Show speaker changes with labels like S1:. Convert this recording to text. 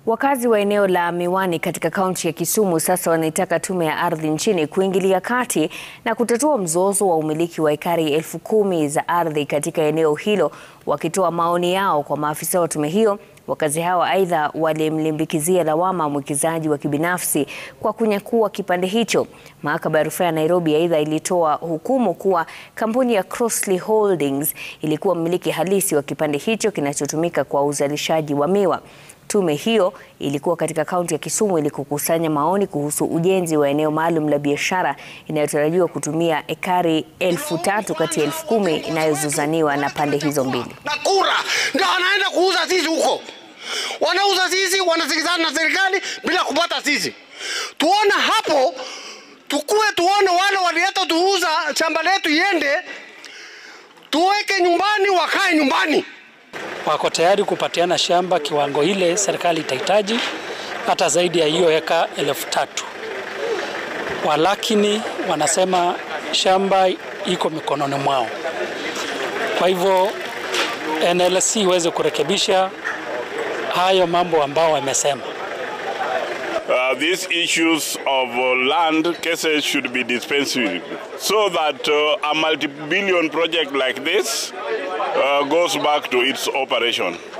S1: Wakazi wa eneo la Miwani katika kaunti ya Kisumu sasa wanaitaka tume ya ardhi nchini kuingilia kati na kutatua mzozo wa umiliki wa ekari elfu kumi za ardhi katika eneo hilo. Wakitoa maoni yao kwa maafisa wa tume hiyo, wakazi hao aidha walimlimbikizia lawama mwekezaji wa kibinafsi kwa kunyakua kipande hicho. Mahakama ya Rufaa ya Nairobi aidha ilitoa hukumu kuwa kampuni ya Crossley Holdings ilikuwa mmiliki halisi wa kipande hicho kinachotumika kwa uzalishaji wa miwa. Tume hiyo ilikuwa katika kaunti ya Kisumu ili kukusanya maoni kuhusu ujenzi wa eneo maalum la biashara inayotarajiwa kutumia ekari elfu tatu kati ya elfu kumi inayozozaniwa na pande hizo mbili.
S2: na kura ndio wanaenda kuuza sisi huko, wanauza sisi, wanasikizana na serikali bila kupata sisi. Tuona hapo, tukue tuone wale walileta tuuza shamba letu iende, tuweke nyumbani, wakae nyumbani.
S3: wako tayari kupatiana shamba kiwango ile serikali itahitaji, hata zaidi ya hiyo eka elfu tatu. Walakini wanasema shamba iko mikononi mwao, kwa hivyo NLC iweze kurekebisha hayo mambo ambao wamesema.
S4: Uh, these issues of uh, land cases should be dispensed with so that uh, a multi-billion project like this uh, goes back to its operation.